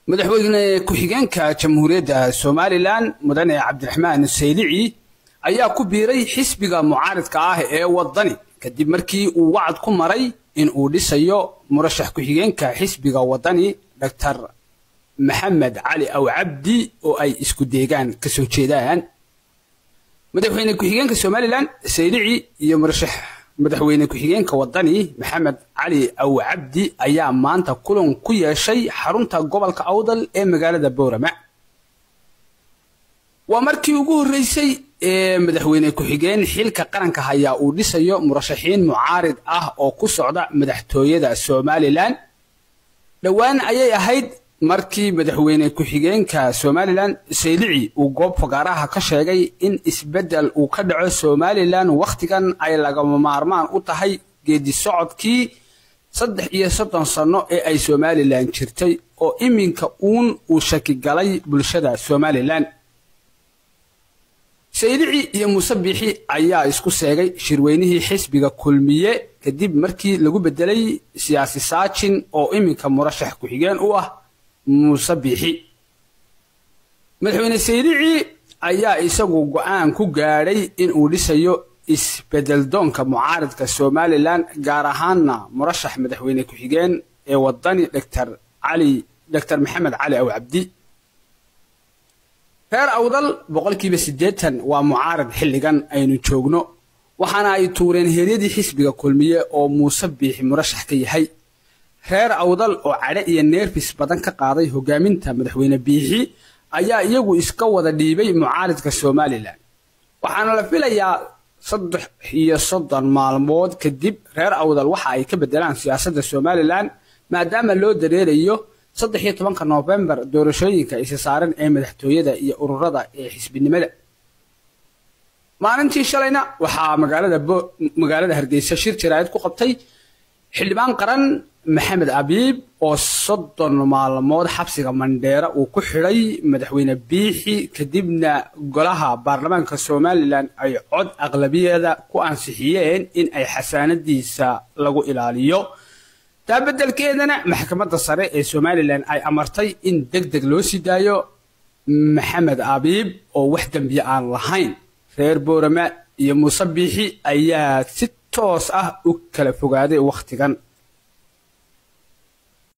madaxweyne ku-xigeenka jamhuuriyadda somalilan mudane cabdiraxmaan saylici ayaa ku biiray xisbiga mucaaridka ah ee wadani kadib markii uu wacad ku maray in uu dhisayo murashax ku-xigeenka xisbiga wadani doctor maxamed cali aw cabdi oo ay isku deegaan ka soo jeedaan madaxweyne ku-xigeenka somalilan saylici iyo murashax madaxweyne ku-xigeenka wadani maxamed cali aw cabdi ayaa maanta kulan ku yeeshay xarunta gobolka awdal ee magaalada boorama waa markii ugu horreysay ee madaxweyne ku-xigeen xilka qaranka hayaa uu dhisayo murashaxiin mucaarid ah oo ku socda madaxtooyada somalilan dhowaan ayay ahayd markii madaxweyne ku-xigeenka somalilan saylici uu goob fagaaraha ka sheegay in isbeddel uu ka dhaco somalilan wakhtigan ay lagama maarmaan u tahay geedi socodkii saddex iyo soddon sanno ee ay somalilan jirtay oo iminka uun uu shaki galay bulshada somalilan saylici iyo muuse biixi ayaa isku seegay shirweynihii xisbiga kulmiye kadib markii lagu beddelay siyaasi saajin oo iminka murashax ku-xigeen u ah muuse biixi madaxweyne saylici ayaa isagu go-aan ku gaadhay in uu dhisayo isbedeldoonka mucaaridka somalilan gaar ahaanna murashax madaxweyne ku-xigeen ee wadani dr cali doctor maxamed cali aw cabdi reer awdal boqolkiiba siddeetan waa mucaarid xilligan aynu joogno waxaana ay tuureen heeryadii xisbiga kulmiye oo muuse biixi murashax ka yahay reer awdal oo cadhe iyo neerfis badan ka qaaday hogaaminta madaxweyne biixi ayaa iyagu iska wada dhiibay mucaaridka somalilan waxaana la filayaa saddex iyo soddon maalmood kadib reer awdal waxa ay ka beddelaan siyaasadda somalilan maadaama loo dareerayo saddex iyo tobanka noofembar doorashooyinka isi saaran ee madaxtooyada iyo ururada ee xisbinimada maalintii shalayna waxaa magaalada magaalada hargeysa shir jaraa'id ku qabtay xildhibaan qaran maxamed abiib oo soddon maalmood xabsiga mandheera uu ku xidhay madaxweyne biixi kadibna golaha baarlamaanka somalilan ay cod aqlabiyada ku ansixiyeen in ay xasaanadiisa lagu ilaaliyo taa beddelkeedana maxkamadda sare ee somalilan ay amartay in deg deg loo sii daayo maxamed abiib oo wax dembiye aan lahayn reer boorama iyo muuse biixi ayaa si toos ah u kala fogaaday wakhtigan